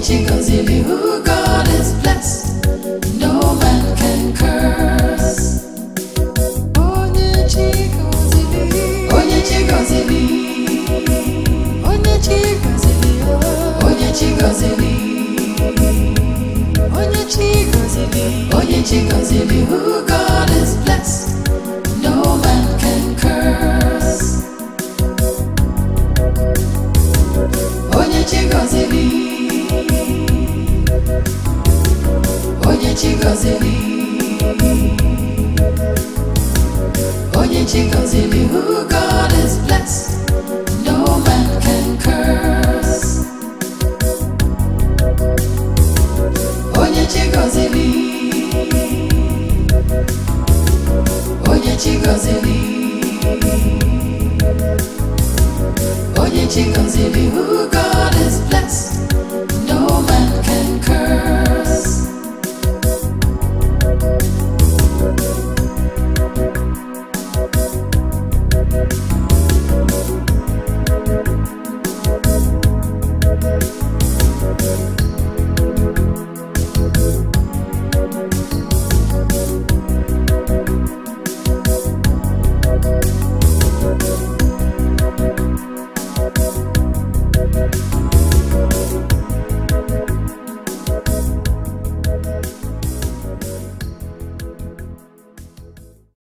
chigozili who God is blessed, no man can curse. Onye chigozili, onye chigozili, onye chigozili, onye chigozili, onye chigozili, onye chigozili who God is blessed, no man can curse. Onye chigozili, onye chigozili, onye chigozili who God is blessed, no man can curse. Onye chigozili, onye chigozili, onye chigozili who